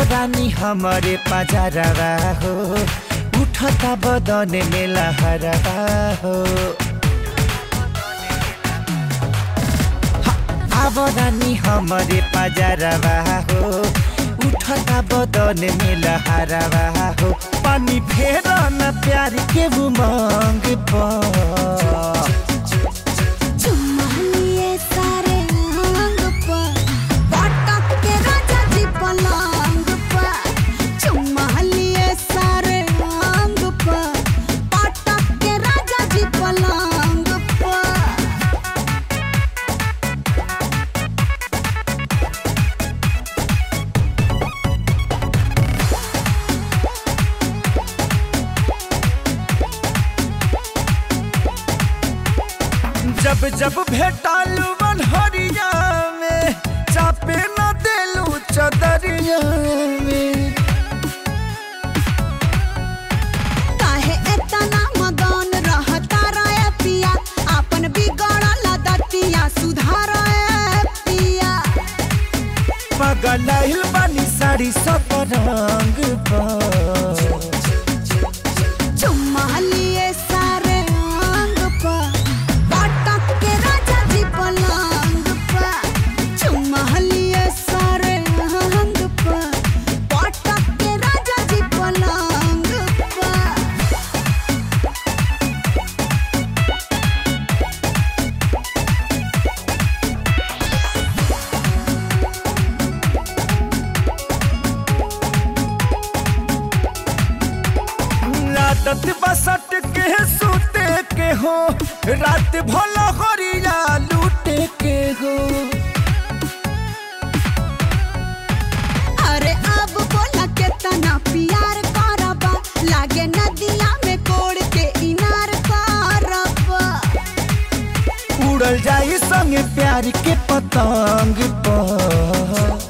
रानी हमारे पजारवा हो उठता बदन में लहरवा हो आब रानी हमारे पजारवा हो उठता बदन में लहरवा हो पानी फेर न प्यार के उमंग पर चुम्मा लिए सारे अंग पर पटक के राजा जी पलंग पर चुम्मा लिए सारे अंग पर पटक के राजा जी पलंग पर जब जब भेटालू बनहरिया में चापे न देलू चदरिया में काहे एतना मगन रहता रे पिया अपन बिगड़ल दतिया सुधार पिया पगलाइल बानी साड़ी सब रंग पर चुम्मा लिए सारे अंग पर पटक के राजा जी पलंग पर चुम्मा लिए सारे अंग पर पटक के राजा जी पलंग पर आदत बसट के सूते के हो रात भला हरिया लूटे के हो अरे अब बोला के तना प्यार करबा लागे नदिया में कोड़ के इनार करबा उड़ल जाई संगे प्यार के पतंग पर